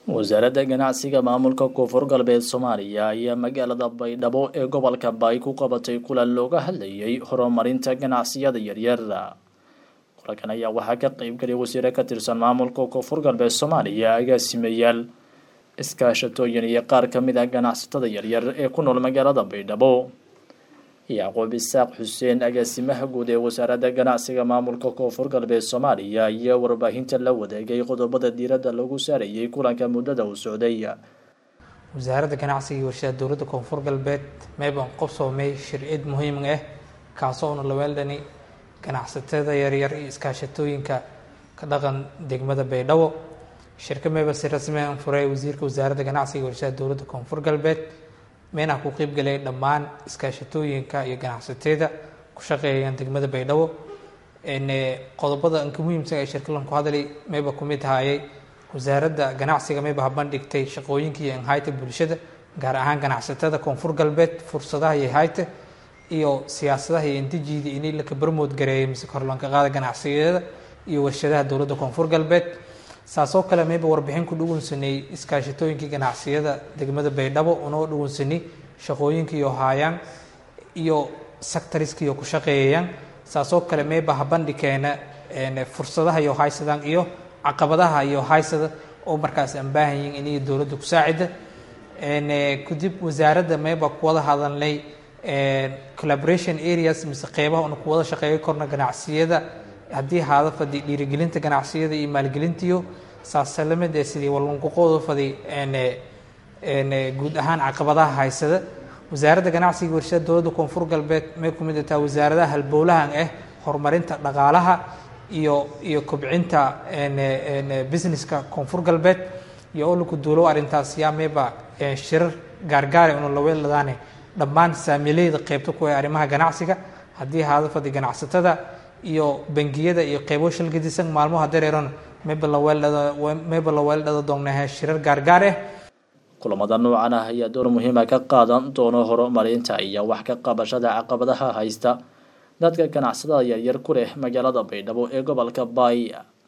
wasaaradda ganacsiga maamulka koonfur galbeed soomaaliya ayaa magaalada baydhabo ee gobolka baay ku qabatay kulan looga hadlayay horumarinta ganacsiyada yaryar kulankan ayaa waxaa ka qeybgalay wasiire ka tirsan maamulka koonfur galbeed soomaaliya agaasimayaal iskaashatooyin iyo qaar ka mid ah ganacsatada yaryar ee ku nool magaalada baydhabo yacquub isaaq xuseen agaasimaha guud ee wasaaradda ganacsiga maamulka koonfur galbeed soomaaliya ayaa warbaahinta la wadaagay qodobada diiradda lagu saarayay kulanka muddada uu socday wasaaradda ganacsiga iyo warshada dowladda koonfur galbeed meebaan qobsoomay shircid muhiim ah kaasoo una laweeldhani ganacsatada yaryar iyo iskaashatooyinka ka dhaqan degmada baydhabo shirka meeba si rasmi an furay wasiirka wasaaradda ganacsiga iyo warshada dowladda koonfur galbeed meenaha ku qeybgalay dhammaan iskaashatooyinka iyo ganacsatada ku shaqeeyayaan degmada baydhabo qodobada anka muhiimsan ee shirkalan ku hadlay mayba ku mid haayay wasaaradda ganacsiga mayba habandhigtay shaqooyinka iyo inhayta bulshada gaar ahaan ganacsatada koonfur galbeed fursadaha iyo hayta iyo siyaasadaha iyo intijiida inay laka barmood gareeyay mise korlanka qaada ganacsiyada iyo warshadaha dowladda koonfur galbeed saasoo kale mayba warbixin ku dhugunsanay iskaashatooyinkii ganacsiyada degmada baydhabo unoo dhugunsanay shaqooyinka iyo haayaan iyo sectoriska iyo ku shaqeeyayaan saasoo kale mayba habandhikeena fursadaha iyo haysadaan iyo caqabadaha iyo haysada oo markaas aan baahanyiin inay dowladda ku saacida kadib wasaaradda mayba ku wada hadalnay collaboration areas mise qeybaha una ku wada shaqeeyo korna ganacsiyada haddii haada fadi dhiirigelinta ganacsiyada iyo maalgelintiyo saasalamid ee sidii wallankuqooda fadi guud ahaan caqabadaha haysada wasaaradda ganacsiga warshada dowladda koonfur galbeed may ku mid tahay wasaaradaha halbowlahan ah horumarinta dhaqaalaha iyo iyo kobcinta businesska koonfur galbeed iyo olinku duulow arrintaas yaa mayba shirar gaargaare una laweeladaane dhammaan saamileyda qeybta ku ee arrimaha ganacsiga haddii haada fadi ganacsatada iyo bangiyada iyo qeybo shalgadisan maalmaha dareeron mayba la weeldhada doonnahe shirar gaargaar ah kulamada noocan ah ayaa door muhiima ka qaadan doono horumarinta iyo wax ka qabashada caqabadaha haysta dadka ganacsatada yaryar ku leh magaalada baydhabo ee gobolka baay